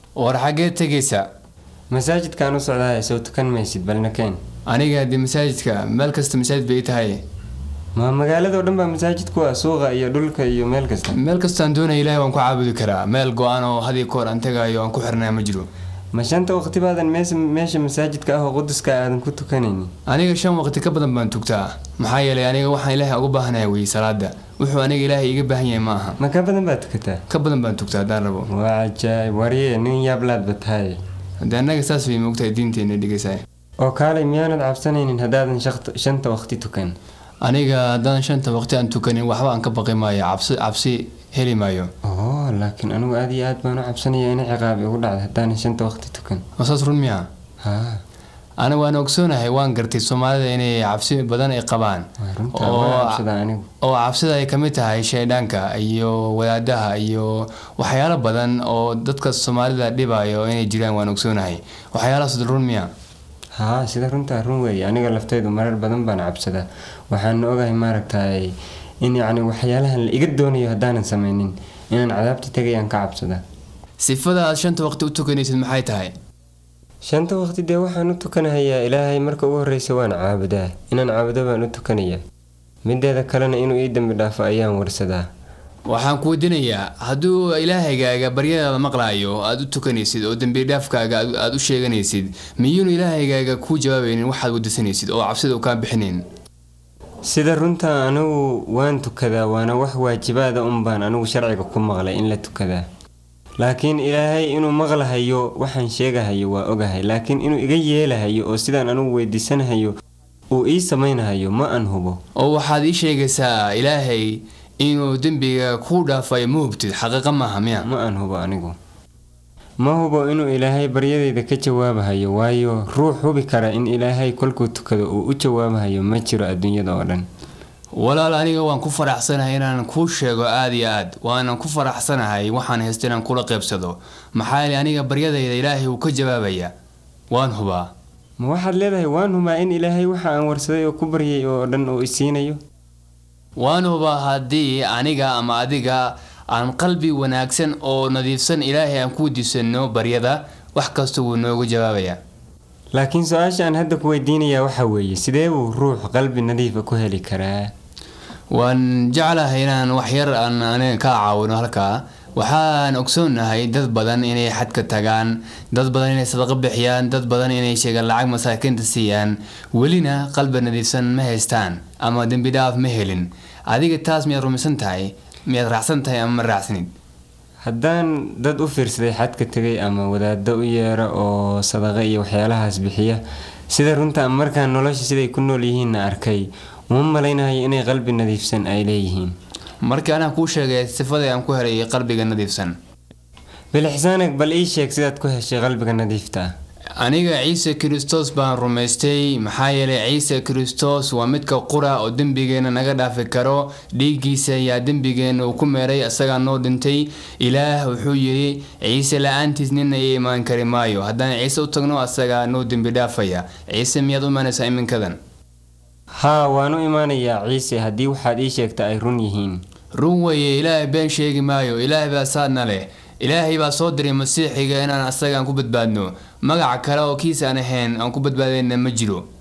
war xaggee tegaysa masaajidkaan u socdaaya soo tukan maysid balna keen aniga haddii masaajidka meel kasta masaajid bay tahay ma magaaladao dhan baa masaajid ku ah suuqa iyo dhulka iyo meel kasta meel kastaan doonaya ilaahay waan ku caabudi karaa meel go-an oo hadii koor aan tagayo aan ku xirnaa ma jiro ma shanta waqti baadan mees meesha masaajidka ah oo quduska aadan ku tukanaynin aniga shan waqti ka badan baan tugtaa maxaa yeelay aniga waxaan ilaahay uga baahanahay weye salaada wuxuu aniga ilaahay iga baahan yahay ma aha ma ka badan baad tukataa ka badan baan tugtaa haddaan rabo waa cajaayib warye nin yaablaadba tahay haddii annaga saas way moogtahay diinteena dhegeysaay oo kaalay miyaanad cabsanaynin haddaadan shaqt- shanta waqti tukan aniga haddaan shanta waqti aan tukanin waxba aan ka baqi maayo cabsi cabsi heli maayo oo laakiin anigu aad iyo aad baan u cabsanaya in ciqaabi ugu dhacda haddaanan shanta waqti tukan oo saas run miya haa aniga waan ogsoonahay waan gartay soomaalida inay cabsi badan ay qabaan waa runtaa oo waa cabsadaa anigu oo cabsida ay kamid tahay shaydhaanka iyo wadaadaha iyo waxyaalo badan oo dadka soomaalida dhibayo inay jiraan waan ogsoonahay waxyaalahaas run miya haa sida runtaa run weeye aniga laftaydu marar badan baan cabsadaa waxaan ogahay maaragtay in yacni waxyaalahan la iga doonayo haddaanan samaynin inaan cadaabta tegayaan ka cabsadaa sifada aad shanta waqti u tukanaysid maxay tahay shanta waqti dee waxaan u tukanahayaa ilaahay marka ugu horreysa waan caabudaa inaan caabudo baan u tukanayaa mideeda kalena inuu ii dembi dhaafo ayaan warsadaa waxaan ku weydiinayaa hadduu ilaahaygaaga baryadaada maqlaayo aada u tukanaysid oo dembi dhaafkaaga aad- aad u sheeganaysid miyuunu ilaahaygaaga kuu jawaabaynin waxaad wadisanaysid oo cabsida u kaa bixinayn sida runta anigu waan tukadaa waana wax waajibaada un baan anigu sharciga ku maqlay in la tukadaa laakiin ilaahay inuu maqlahayo waxaan sheegahayo waa ogahay laakiin inuu iga yeelahayo oo sidaan anigu weydiisanahayo uu ii samaynahayo ma aan hubo oo waxaad ii sheegaysaa ilaahay inuu dembiga kuu dhaafayo ma hubtid xaqiiqa maaha miya ma aan hubo anigu ma hubo inuu ilaahay baryadayda ka jawaabahayo waayo ruux hubi kara in ilaahay kolkuu tukado uu u jawaabahayo ma jiro adduunyada oo dhan walaal aniga waan ku faraxsanahay inaan kuu sheego aada iyo aad waanan ku faraxsanahay waxaan haysta inaan kula qaybsado maxaa yeelay aniga baryadayda ilaahay uu ka jawaabaya waan hubaa ma waxaad leedahay waan humaa in ilaahay waxa aan warsaday oo ku baryay oo dhan uu isiinayo waan hubaa haddii aniga ama adiga aan qalbi wanaagsan oo nadiifsan ilaahay aan ku weydiisano baryada wax kasta wuu noogu jawaabaya laakiin su-aasha aan hadda ku weydiinayaa waxa weeye sidee buu ruux qalbi nadiifa ku heli karaa waan jeclahay inaan waxyar aan aniga ka caawino halkaa waxaan ogsoonahay dad badan inay xadka tagaan dad badan inay sadaqo bixiyaan dad badan inay sheegaan lacag masaakiinta siiyaan welina qalbi nadiifsan ma haystaan ama dembi dhaaf ma helin adiga taas miyaad rumaysan tahay miyaad raacsan tahay ama ma raacsanid haddaan dad u fiirsaday xadka tegay ama wadaado u yeera oo sadaqa iyo waxyaalahaas bixiya sida runta markaan nolosha siday ku nool yihiinna arkay uma malaynayo inay qalbi nadiifsan ay leeyihiin markii anaa kuu sheegay sifadii aan ku helay qalbiga nadiifsan bilixsaanag bal ii sheeg sidaad ku heshay qalbiga nadiifta ah aniga ciise kristos baan rumaystay maxaa yeelay ciise kristos waa midka qura oo dembigeena naga dhaafi karo dhiiggiisa ayaa dembigeena uu ku meeray isagaa noo dhintay ilaah wuxuu yidhi ciise la-aantiis nina ii imaan kari maayo haddaan ciise u tagno asagaa noo dembi dhaafaya ciise miyaad u imaanaysaa iminkadan haa waan u imaanayaa ciise haddii waxaad ii sheegta ay run yihiin run weeye ilaahay been sheegi maayo ilaahay baa saadna leh ilaahay baa soo diray masiixiga inaan asagaan ku badbaadno magac kale oo kiis aan ahayn aan ku badbaadayna ma jiro